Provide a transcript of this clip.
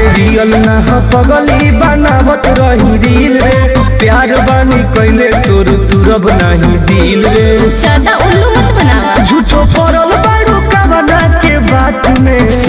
अरे रियल ना ह पगली बनावत रही रील रे प्यार बानी कैले तोर तुरब नहीं दिल रे ज्यादा उल्लू मत बनावा झूठो पड़ल बारू कवना के बात में